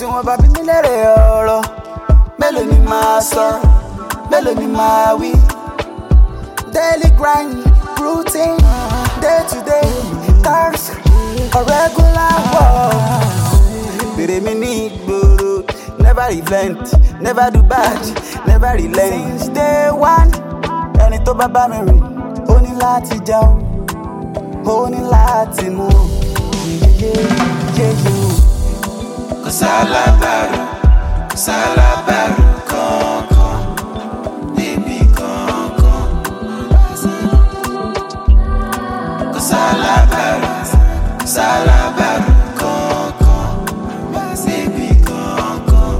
wọ́n bá bí mi lérè ọ̀rọ̀ mélòó ni màá sọ mélòó ni màá wí. daily grind routine day to day cars or regular work. bèrè mi ní ìgboro never relent never do bad never relent. since day one ẹni tó bá bá mi rìn ó ní láti jẹun ó ní láti mú yéyéyéyé o. Kò sálábàárù, kò sálábàárù kankan níbi kankan. Kò sálábàárù, kò sálábàárù kankan níbi kankan.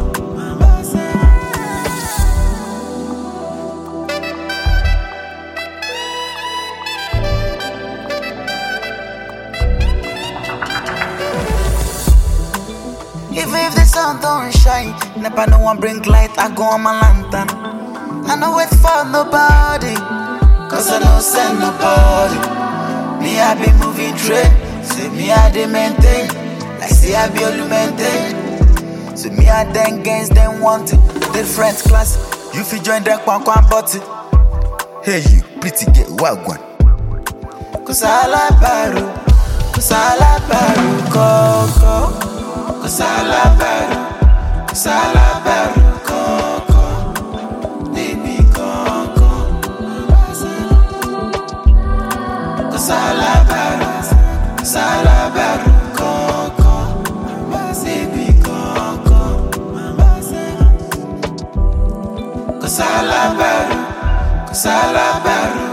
Even if the sun don't shine, never no one bring light, I go on my lantern. I no wait for nobody, cause I no send nobody. Me, I be moving train, say me, I dey maintain, like say I be only maintain. So me, I then against them want it, different class. You fit join them kwan kwan body. Hey you, pretty girl, wagwan. Cause I like baru, cause I like baru, coco. Kò sálábàárù, kò sálábàárù kankan níbi kankan. Kò sálábàárù, kò sálábàárù kankan níbi kankan. Kò sálábàárù, kò sálábàárù